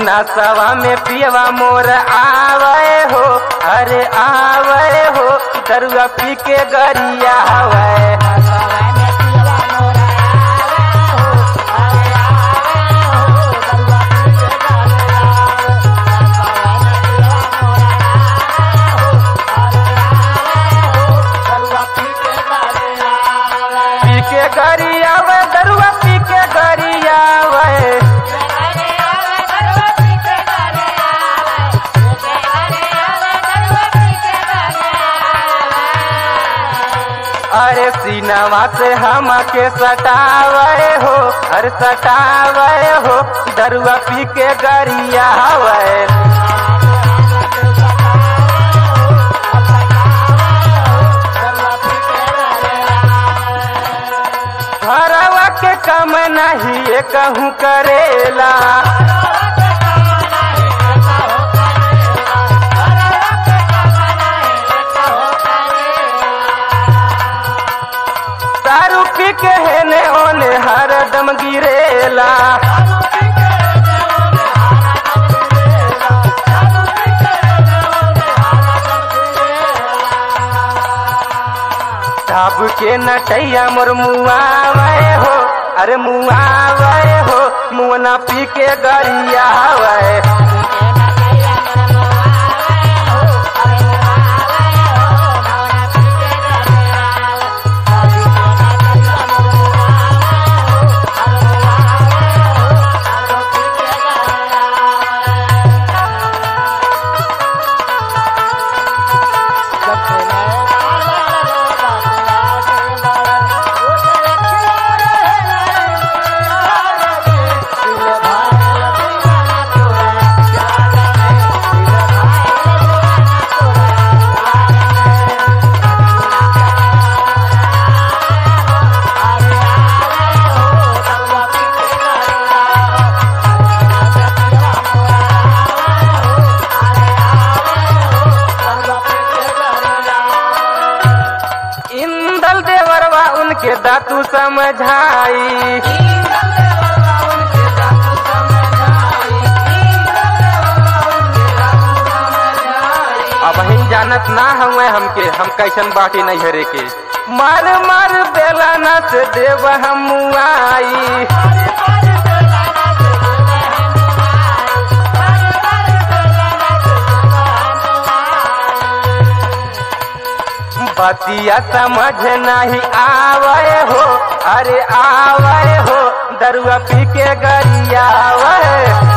नसवा में पियवा मोर आवे हो अरे आवे हो दरुआ पी के गरिया हवे पी के गरिया वे दरुआ पी के गरिया वे अरे सीनावा से हम के सटावे हो अरे सटावे हो दरुआ पी के गरिया हवे घरवा के कम नहीं कहूँ करेला दारू पी के हेने ओने हरदम गिरेला साब के नटैया मोर मुआवे हो अरे मुआवे हो मुअना पी के गरिया हवे इंदल देवरवा उनके दातू समझाई अब हम जानत ना हुए हमके हम कैसन बाटी नहीं हरे के मार मार बेलाना से देव हम आई बतिया समझ नहीं आवे हो अरे आवे हो दरुआ पी के गरिया आवे